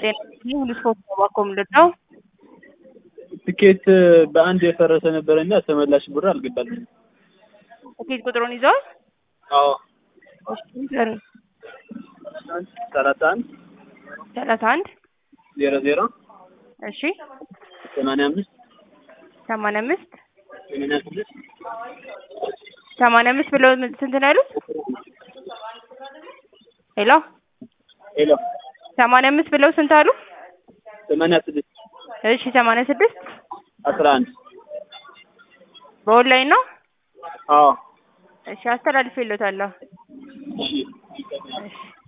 ጤና ሁሉ ስፖርት ተባኮ ምንድን ነው? ትኬት በአንድ የፈረሰ ነበረና ተመላሽ ብር አልገባልኝም። ትኬት ቁጥሩን ይዘዋል? አዎ እሺ ንገሩኝ። ሰላሳ አንድ ሰላሳ አንድ ዜሮ ዜሮ እሺ ሰማንያ አምስት ሰማንያ አምስት ሰማንያ ስድስት ሰማንያ አምስት ብለው ስንት ነው ያሉት? ሄሎ ሄሎ ሰማንያ አምስት ብለው ስንት አሉ? ሰማንያ ስድስት እሺ ሰማንያ ስድስት አስራ አንድ በኦንላይን ነው? አዎ እሺ አስተላልፌልዎታለሁ። እሺ እሺ